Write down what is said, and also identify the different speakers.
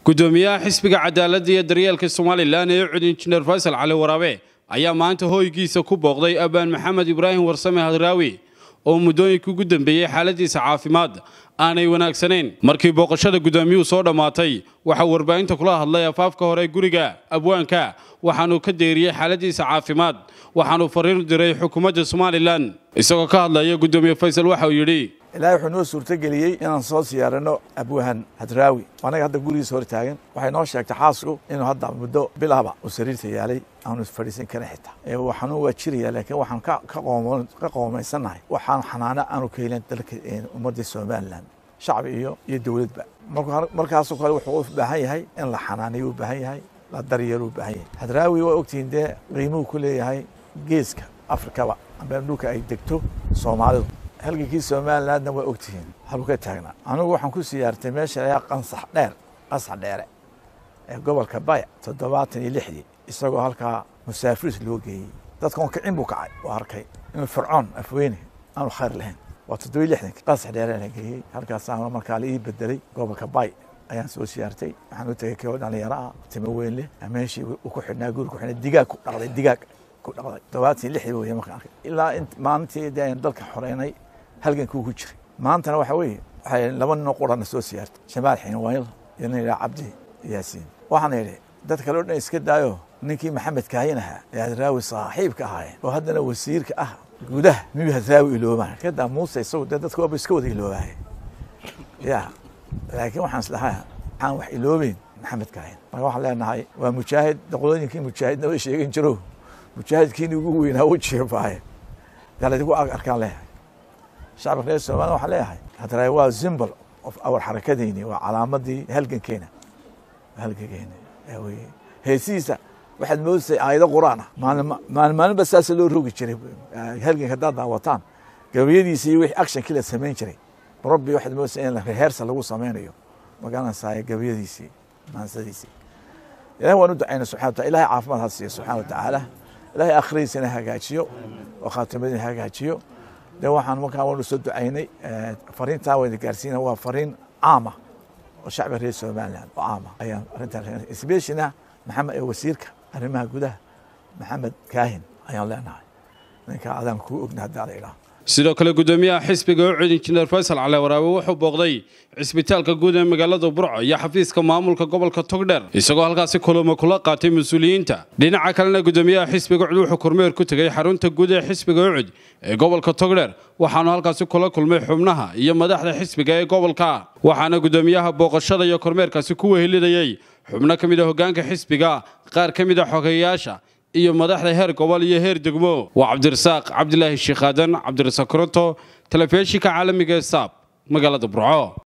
Speaker 1: gudoomiyaha xisbiga cadaaladda iyo daryeelka somalilan ee cud injineer faysal cali waraabe ayaa maanta hoygiisa ku booqday abaan maxamed ibraahim warsame hadraawi oo muddooyinkii ugu dambeeyey xaaladiisa caafimaad aanay wanaagsanayn markii booqashada gudoomiyuhu soo dhammaatay waxaa warbaahinta kula hadlay afaafka hore guriga abwaanka waxaanuu ka deeriyey xaaladiisa caafimaad waxaanuu fariin diray xukuumadda somalilan isagoo ka hadlaya gudoomiye faysal waxa uu yidhi
Speaker 2: ilaahay wuxuu noo suurtogeliyey inaan soo siyaarano abwahan hadraawi anaga hadda gurigiisa hor taagan waxay noo sheegtay xaasku inuu hadda muddo bilahba uu sariirta yaalay aanu fadhiisan karin xitaa waxaanu waa jiraya laakiin waxaan ka qoomaysannahay waxaan xanaano aanu ka helin dalka ummadda somalilan shacbi iyo iyo dowladba markaasoo kale wuxuu u baahan yahay in la xanaaniyo u baahan yahay la daryeelo u baahan yahay hadraawi waa ogtihiin dee qiimuhu ku leeyahay geeska afrikaba amba dhulka ay degto soomaalidu halgankii somalilandna waa ogtihiin haluu ka taagnaa anigu waxaan ku siyaartay meesha layaa qansax dheer qansax dheere ee gobolka baya toddobaatan iyo lixdii isagoo halkaa musaafiris loo geeyey dadkan kicin buu kacay oo arkay inuu fircoon afweyne aanu khayr lahayn waa toddoba iyo lixdanki qansax dheere la geeyey halkaasaa markaa la ii bedelay gobolka bay ayaan soo siyaartay waxaan u tegay koo dhalinyaro ah timo weyn leh meeshii uu ku xidhnaa guri ku xidhnaa digaag ku dhaqday digaag ku dhaqday toddobaatan iyo lixdii weeye markaan arkay ilaa maalintii dee aynu dalka xoreynay halgankuu ku jiray maantana waxa weeye waxay laba ninoo qurana soo siyaartay shamaal xiinwayl iyo nin yidhaha cabdi yaasiin waxaana yidhi dad kale o dhan iska daayo ninkii maxamed kaayin ahaa ee hadraawi saaxiibka ahaayeen oo haddana wasiirka ah gudaha miyuu hadraawi iloobaan kadaa muuse isagu dee dadka waaba iska wada iloobaaya ya laakiin waxaan islahaa waxaan wax iloobeyn maxamed kaayin marka waxaan leenahay waa mujaahid doqolooyinkii mujaahidnaba sheegin jiro mujaahidkiini ugu weynaa u jeebaaye galadigu arkaan leeyahay shacabka reer somaliya waxaan leeyahay hadraawi waa symbol of our xarakadeyni waa calaamadii halgankeena halgankeena weye heesihiisa waxaad moodasay aayado qur'aan ah maalin maalinba saasa loo rogi jiray halganka haddaad daawataan gabayadiisa iyo wixii actionkii la samayn jiray rabbi waxaad moodasay in reheersa lagu samaynayo magaranaysaa gabayadiisii maansadiisii ilahi waan u ducayna subxana wataala ilahay caafimaad ha siiyo subxana wa tacaala ilahay akhiradiisana hagaajiyo oo khaatimadiina hagaajiyo de waxaan markaa waanu soo ducaynay fariintaa wayna gaarsiina waa fariin caama oo shacbiga reer somaliland oo caama ayaan arrintan especialna maxamed ee wasiirka arrimaha gudaha maxamed kaahin ayaan leenahay ninka adaan kuu ogna haddaa la idhaah
Speaker 1: sidoo kale gudoomiyaha xisbiga ucud injineer faysal cali waraabe wuxuu booqday cisbitaalka guud ee magaalada burco iyo xafiiska maamulka gobolka togdheer isagoo halkaasi kulamo kula qaatay mas-uuliyiinta dhinaca kalena gudoomiyaha xisbiga ucud wuxuu kormeer ku tegey xarunta guud ee xisbiga ucud ee gobolka togdheer waxaanu halkaasi kula kulmay xubnaha iyo madaxda xisbiga ee gobolka waxaana gudoomiyaha booqashada iyo kormeerkaasi ku wehelinayey xubno ka mid a hoggaanka xisbiga qaar ka mid a xogeeyayaasha iyo madaxda heer gobol iyo heer degmo waa cabdirasaaq cabdilaahi sheekh aadan cabdirasaaq koronto telefishinka caalamiga ee saab magaalada burco